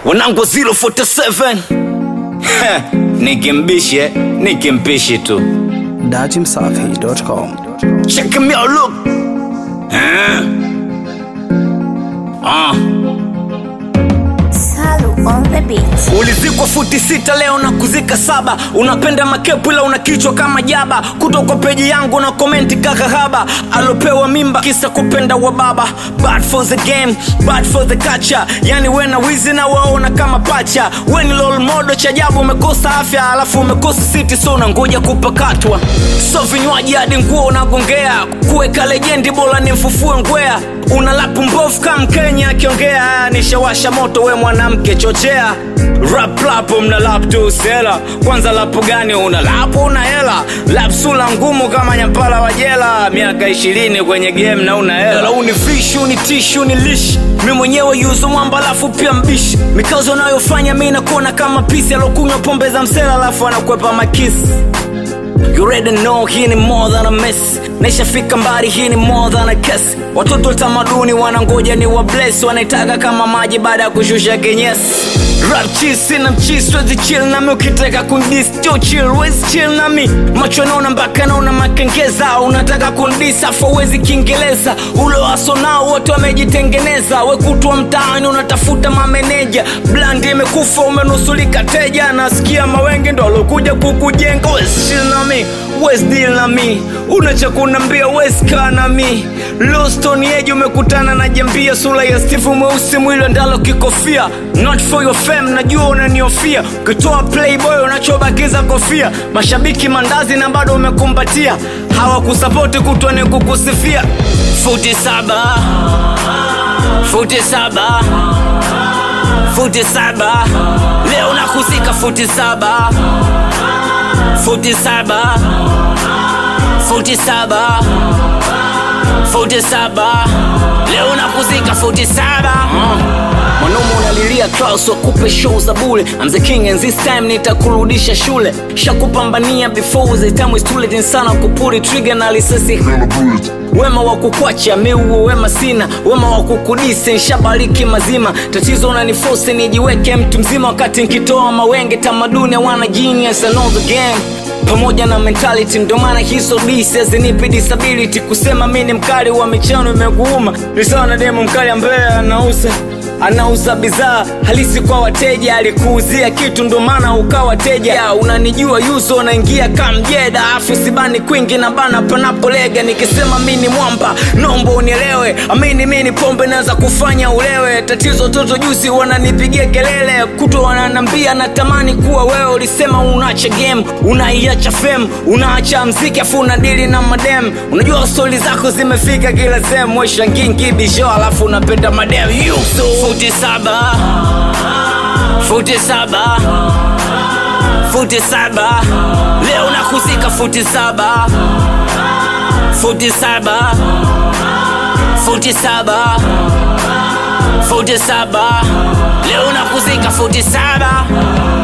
wanangu 047 nikimbishe nikimpishi tu datimsafi.com check me out look eh? ah. Salu on the beat. ulizikwa futi sita leo na kuzika saba unapenda makepu ila una kichwa kama jaba kutoka peji yangu na komenti kakahaba alopewa mimba kisa kupenda wa baba bad for the game bad for the culture yani we na wizi na waona kama pacha we ni lol modo cha ajabu umekosa afya alafu umekosa siti so unangoja kupakatwa so vinywaji hadi nguo unagongea kuweka lejendi bora ni mfufue ngwea una lapu mbovu kama mkenya akiongea nishawasha moto we mwanamke chochea rap lapo mna lap tu sela kwanza lapu gani una lapu una hela lap sula ngumu kama nyampala wa jela miaka ishirini kwenye game na una hela unifishi unitishi unilishi mi mwenyewe yuzo mwamba alafu pia mbishi mikazo unayofanya mi nakuona kama pisi alokunywa pombe za msela alafu anakwepa makisi You already know hii ni more than a mess naishafika mbali hii ni more than a kiss watoto tamaduni wanangoja ni wa bless wanaitaka kama maji baada ya kushusha kenyesi rap cheese sina mcheese wezi chill nami ukitaka kundis jo chill wezi chill nami macho naona mpaka naona makengeza unataka kundis afu wezi kiingereza ulo waso nao wote wamejitengeneza wekutwa mtaani unatafuta mameneja blandi imekufa umenusulika teja nasikia mawenge ndo alokuja kukujenga wezi chill nami wezi deal na mi unacha kunambia wezi kaa na mi loston yeji umekutana na jambia sura ya stifu mweusi mwili ndalo kikofia not for your fame najua unaniofia ukitoa playboy unachobakiza kofia mashabiki mandazi na bado umekumbatia hawakusapoti kutwa ni kukusifia futi saba futi saba futi saba leo nakusika futi saba futi saba futi saba futi saba leo nakuzika futi saba mwanaume unalilia klaus wakupe show za bule I'm the king and this time nitakurudisha shule shakupambania before the time is too late sana kupuri trigger na lisasi wema wa kukwacha miuo wema sina wema wa kukudisi nshabariki mazima tatizo unanifosi nijiweke mtu mzima wakati nkitoa mawenge tamaduni wana genius I know the game pamoja na mentality ndo maana hizo disi hazinipi disability kusema mi ni mkali wa michano imekuuma ni sawa na demo mkali ambaye anauza anauza bidhaa halisi kwa wateja alikuuzia kitu ndo maana ukawa teja unanijua yuzo unaingia kamjeda afu sibani kwingi na bana panapolega nikisema mi ni mwamba nombo unielewe amini mi ni pombe naweza kufanya ulewe tatizo toto juzi wananipigia kelele kuto wananambia natamani kuwa wewe ulisema unaacha game unaiacha fem unaacha mziki afu unadili na madem unajua stori zako zimefika kila sehemu weshangingibisho alafu unapenda madem yuso futi saba futi saba futi saba leo nakuzika futi saba futi saba futi saba futi saba leo nakuzika futi saba